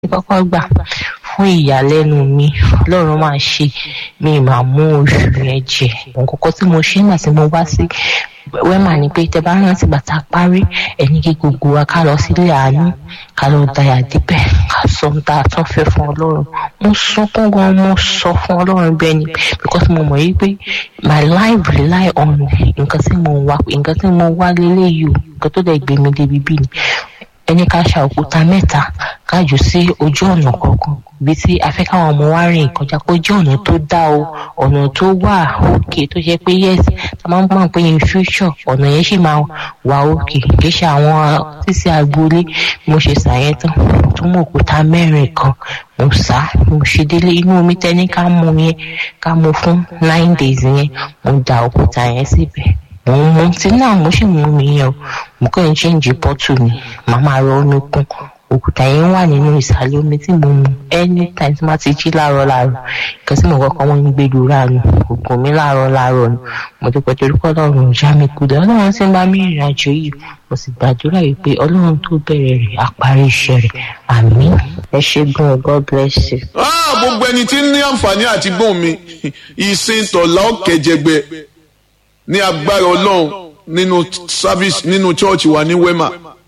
kọ́kọ́ gbà fún ìyàlẹ́nu mi ọlọ́run máa ṣe mi máa mú oṣù yẹn jẹ nǹkan tí mo ṣe nígbà tí mo wá sí wẹ́mà ni pé tẹ bá rántí bàtà parí ẹni kí gbogbo wa ká lọ sílé àánú ká lọ dayà díbẹ̀ ká sọ ohun tá a tún fẹ́ fún ọlọ́run mo sunkún gan mo sọ fún ọlọ́run bẹ́ẹ̀ ni because mo mọ̀ yí pé my life rely on nǹkan tí mo wá nǹkan tí mo wá lélẹ́yìí o nǹkan tó dẹ̀ gbé mi débi bí ni ẹni ká ṣa òkúta mẹ́ta ká jù sí ojú ọ̀nà kọ̀ọ̀kan ibi tí a fẹ́ káwọn ọmọ wa rìn kọjá kó jẹ́ ọ̀nà tó dá o ọ̀nà tó wà òkè tó jẹ́ pé yes ta máa ń gbọ́n pé in future ọ̀nà yẹn sì máa wà òkè kì í ṣe àwọn sísè agboolé mo ṣe ṣàyẹn tán tó mú òkúta mẹ́rin kan mo sá mo ṣe délé inú omi tẹ́ni ká mú yẹn ká mú fún nine days yẹn mo da òkúta yẹn síbẹ̀ mo ń mu tí náà mo sì mú mi yẹn o mo kàn ń ṣéǹjì bọ́tù mi màá máa rọ omi kún òkúta yẹn wà nínú ìsàlẹ̀ omi tí mo mu anytime tí má ti jí láàárọ̀ láàárọ̀ nǹkan tí mo kọ́kọ́ wọ́n ń gbé lura nù ògùn mi láàárọ̀ láàárọ̀ nù mo dúpẹ́ torí pé ọlọ́run ò já mi kulẹ̀ ọlọ́run tí ń bá mi rìnrìn àjò yìí mo sì gbàdúrà yìí pé ọlọ́run tó bẹ̀rẹ̀ rẹ̀ àparí iṣẹ́ rẹ̀ àmín ẹ ṣe gan god bless you. gbogbo ẹni tí ń ní àǹfààní àti gbóhùn mi ìsìn tọ̀lá ọ̀kẹ́jẹgbẹ ní agbára ọlọ́run nínú service nínú church wa ní wema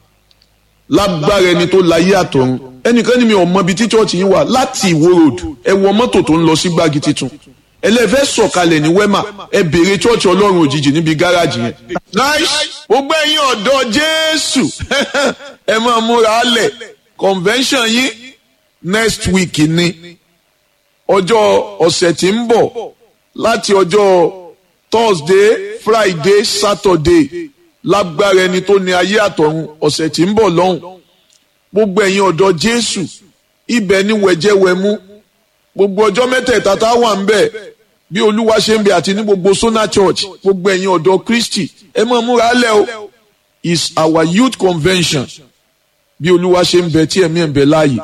lágbára ẹni tó láyé àtọ̀run ẹnìkan ní mi ò mọ ibi tí church yín wà láti ìwó road ẹ wọ mọ́tò tó ń lọ sí gbági titun ẹlẹ́fẹ́ sọ̀kalẹ̀ ní wema ẹ béèrè church ọlọ́run òjijì níbi gáràjì yẹn. nice gbogbo ẹ̀yin ọ̀dọ́ jésù ẹ máa múra lẹ̀ convention yín next week ni ọjọ́ ọ̀sẹ̀ tí ń bọ̀ láti ọjọ́ thursday friday saturday lágbára ẹni tó ní ayé àtọ̀run ọ̀sẹ̀ tí ń bọ̀ lọ́hùn gbogbo ẹ̀yin ọ̀dọ́ jésù ibẹ̀ ni wẹ̀jẹ̀wẹ̀mú gbogbo ọjọ́ mẹ́tẹ̀ẹ̀ta tá a wà ń bẹ̀ bí olúwa ṣe ń bẹ àti ní gbogbo sona church gbogbo ẹ̀yin ọ̀dọ́ kristi ẹ máa múra lẹ̀ o is our youth convention bí olúwa ṣe ń bẹ tí ẹ̀mí ẹ̀ ń bẹ láàyè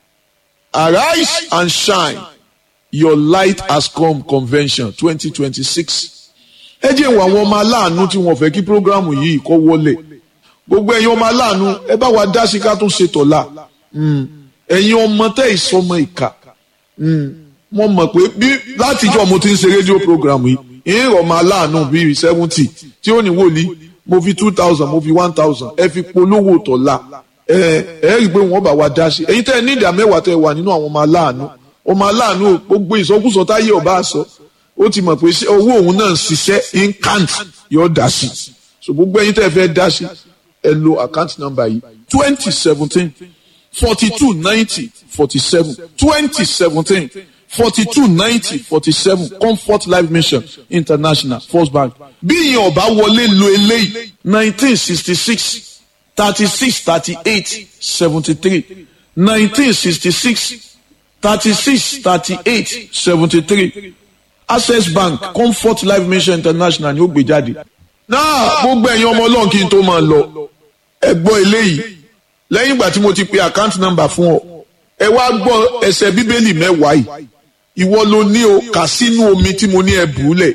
arise and shine your light has come convention twenty twenty six ẹ jẹ́ ìwà àwọn ọmọ aláàánú tí wọ́n fẹ́ kí programu yìí kọ́ wọlé gbogbo ẹ̀yin ọmọ aláàánú ẹ bá wa dá sí ká tó ṣe tọ̀la ẹ̀yin ọmọ tẹ́ ìsọmọ ìkà wọ́n mọ̀ pé bí látijọ́ mo ti ń ṣe rédíò programu yìí ìrìn ọmọ aláàánú bíi seventy tí ó ní wòlíì mo fi two thousand mo fi one thousand ẹ fi polówó tọ̀la ẹ ẹ rí i pé wọ́n bá wa dá sí ẹ̀yin tẹ́ ẹ ní ìdá mẹ́wàá tẹ́ ẹ wà nínú àwọn ọmọ aláàánú ọmọ aláàánú gbogbo ìsọkúsọ táyé ọba àṣọ ó ti mọ̀ pé owó òun náà ń ṣiṣẹ́ incant yóò dá sí so gbogbo ẹyin tẹ́ ẹ fẹ́ dá sí ẹ lo account number yìí twenty seventeen forty two ninety forty seven twenty seventeen forty two ninety forty seven comfort life mission international first bank bí ìyẹn ọba wọlé lo eléyìí nineteen sixty six thirty six thirty eight seventy three nineteen sixty six thirty six thirty eight seventy three access bank comfort life mission international ni ó gbé jáde. náà gbogbo ẹ̀yin ọmọ ọlọ́run kí n tó máa lọ ẹ gbọ́ eléyìí lẹ́yìn ìgbà tí mo ti pe account number fún ọ ẹ wá gbọ́ ẹsẹ̀ bíbélì mẹ́wàá yìí ìwọ ló ní o kà sínú omi tí mo ní ẹ bùúlẹ̀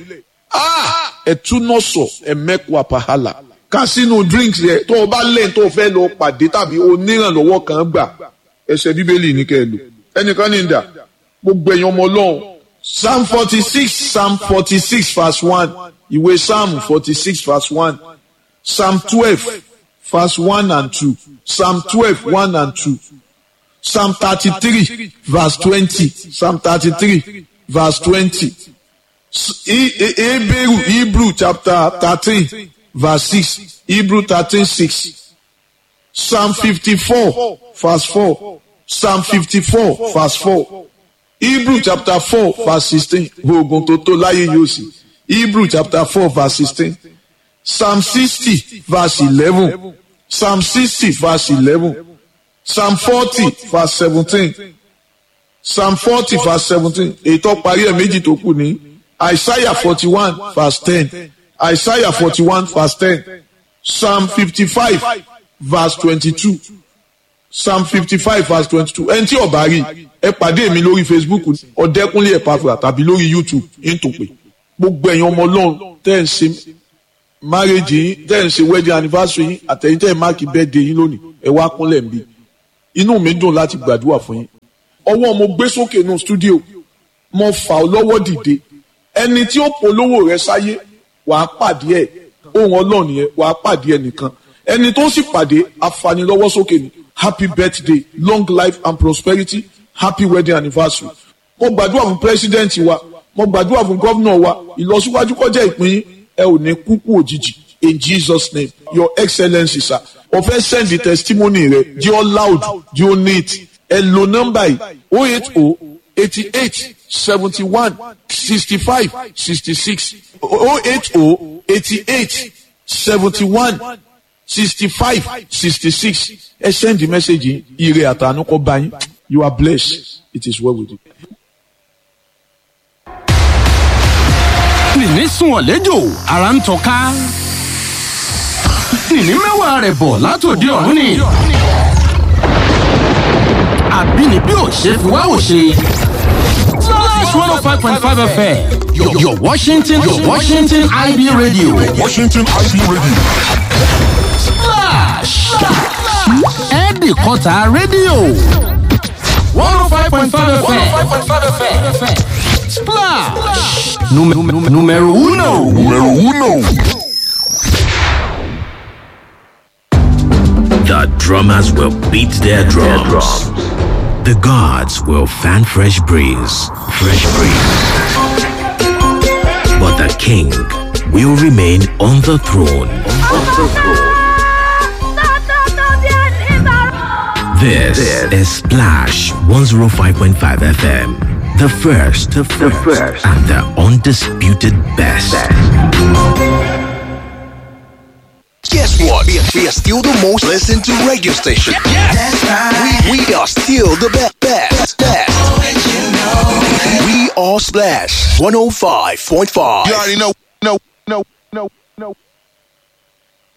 ẹ túná sọ ẹ mẹ́kù àpàhálà kà sínú drinks yẹ tó o bá lẹ́yìn tó o fẹ́ lọ pàdé tàbí onírànlọ́wọ́ kan gbà ẹsẹ̀ bíbélì ní kẹ́ ẹ lò ẹnìkan ní ìdá gbogbo ẹ̀yin ọmọ ọlọ́run Psalm forty-six, Psalm forty-six, verse one. Ìwé Psalm forty-six, verse one. Psalm twelve, verse one and two. Psalm twelve, one and two. Psalm thirty-three, verse twenty. Psalm thirty-three, verse twenty. Hebrew, Hebrew chapter thirteen, verse six. Hebrew thirteen, six. Psalm fifty-four, verse four. Psalm fifty-four, verse four. Hebrew chapter four verse sixteen oògùn tó tó láyé yóò sì Hebrew chapter four verse sixteen Psalm sixty verse eleven Psalm sixty verse eleven Psalm forty verse seventeen Psalm forty verse seventeen èyí tó parí ẹ̀ méjì tó kù ní Isaiah forty one verse ten Isaiah forty one verse ten Psalm fifty five verse twenty two psalm fifty five verse twenty two ẹni tí ọba rí ẹ pàdé mi lórí facebook ọ̀dẹ́kúnlé ẹ̀pàfà tàbí lórí youtube ntòpè gbogbo ẹ̀yin ọmọ ọlọ́run tẹ́ ẹ̀ ń ṣe marriage yín tẹ́ ẹ̀ ń ṣe wedding anniversary yín àtẹ̀yìn tẹ́ ẹ̀ máàkì birthday yín lónìí ẹ wá kúnlẹ̀ ń bí inú mi dùn láti gbàdúrà fún yín ọwọ́ mo gbé sókè nù stúdíò mo fà ọ́ lọ́wọ́ dìde ẹni tí ó polówó rẹ sáyé wàá pàdé ẹ̀ ohun ọlọ́run yẹn wàá pàdé ẹ̀ nìkan ẹni tó sì pàdé afanilọ́wọ́ sókè ni happy birthday long life and prosperity happy wedding anniversary mo gbàdúrà fún president wa mo gbàdúrà fún gómìnà wa ìlọsíwájú kọjá ìpín yín ẹ ò ní kúkú òjijì in jesus name your excellency sir o fẹ́ send the testimony rẹ jí ọ loud jí ọ neat ẹ lo nọ́mbà yìí o eight o eighty eight seventy one sixty five sixty six o eight o eighty eight seventy one sixty five sixty six ẹ send the message yìí ire àtànú kọ bá yín you are blessed it is well with you. nìní sùn ọ̀lẹ́jọ́ ara ń tọ́ka nìní mẹ́wàá rẹ̀ bọ̀ látòdì ọ̀run ni àbínibí ò ṣe fi wá ò ṣe. Slash 105.5 FM, your, your Washington, your Washington IB radio. Washington IB Radio. Slash! Ẹ̀ẹ́dì kọta rédíò. 105.5 FM. Splash! Número, número, número uno. Número uno. The drummers will beat their drums. The gods will fan fresh breeze. Fresh breeze. But the king will remain on the throne. This, is Splash 105.5 FM. The first, the first, and the undisputed best. Guess what? We are, we are still the most listened to radio station. That's right. We, we are still the best. Best. best. We are Splash 105.5. You already know, know, know, know, know.